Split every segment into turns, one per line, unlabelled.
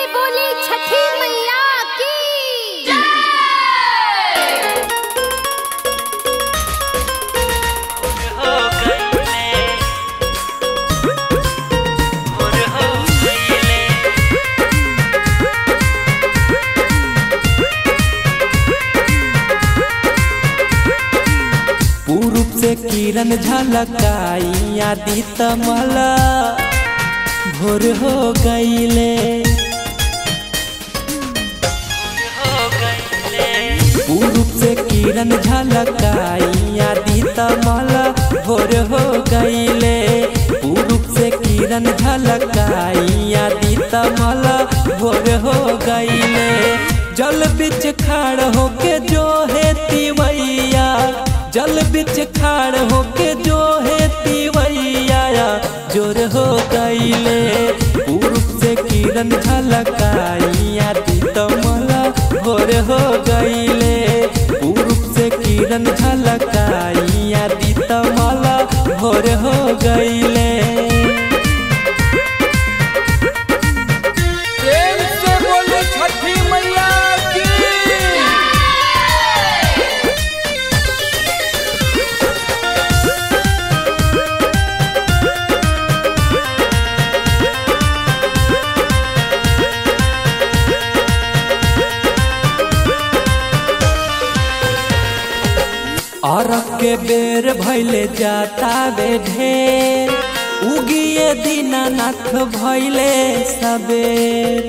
से बोली छठी मैया की
हो गईले भोर हो गईले
पूरब से किरण झलकाई आदि तमल भोर हो गईले
हो गईले
पूरब से किरण झलकाई आदि तमल भोर हो गईले पूरब से किरण झलकाई आदि तमल भोर हो गईले जल बिच खाड़ होके जो है तिवैया जल बिच खाड़ होके जो है तिवैया जोर हो गईले पूरब से किरण झलकाई आदि तमल भोर हो गईले पूरब से किरण झलकाई आदि तमल भोर हो गईले
प्रेम से बोले छठी मैया की
अरब के बेर भैले जाता बे ढेर उगिए दीनानाथ भैले सबेर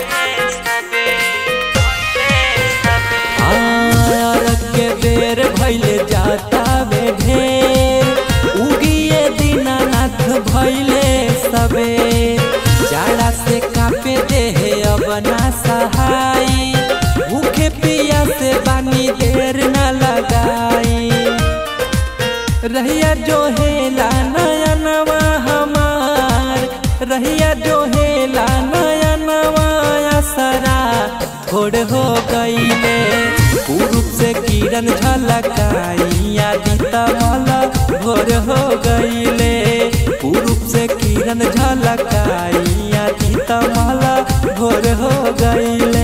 अरब के बेर भैले जाता बे ढेर उगिए दीनानाथ भैले सबेर जाड़ा से कापे देहे अब ना सहाई भूखे पिया से बानी देर न लगाई रहिया जो हेला नया नवा हमार रहिया जो हेला नया नवा सरा थोड़ हो गईले पूरब से किरण झलकाई आदि तमल भोर हो गईले पूरब से किरण झलकाई आदि तमल भोर हो गईले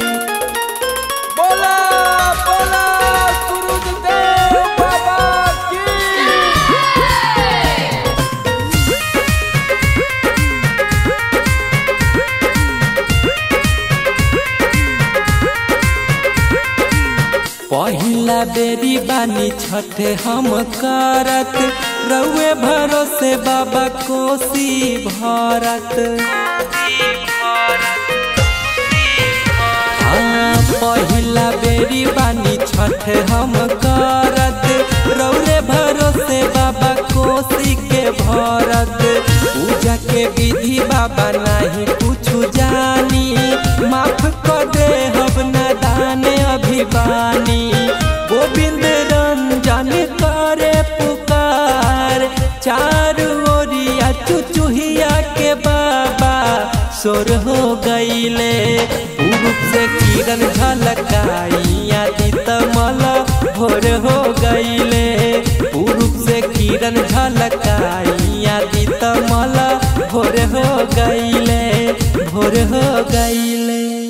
बोला बोला सूरज देव बाबा की
पहिला बेरी बानी छठे हम करत रउए भरोसे बाबा कोसी भरत हाँ, पहिला बेरी बानी छठे हम करत रउरे भरोसे बाबा कोसी के भरत पूजा के विधि बाबा नहीं कुछ जानी माफ कर दे हम न दाने अभिवानी गोविंद रंजन करे पुकार चार ओरिया चुचुहिया के बाबा सोर हो गईले पूरब से किरण झलकाई आदि तमल भोर हो गईले पूरब से किरण झलकाई आदि तमल भोर हो गईले भोर हो गईले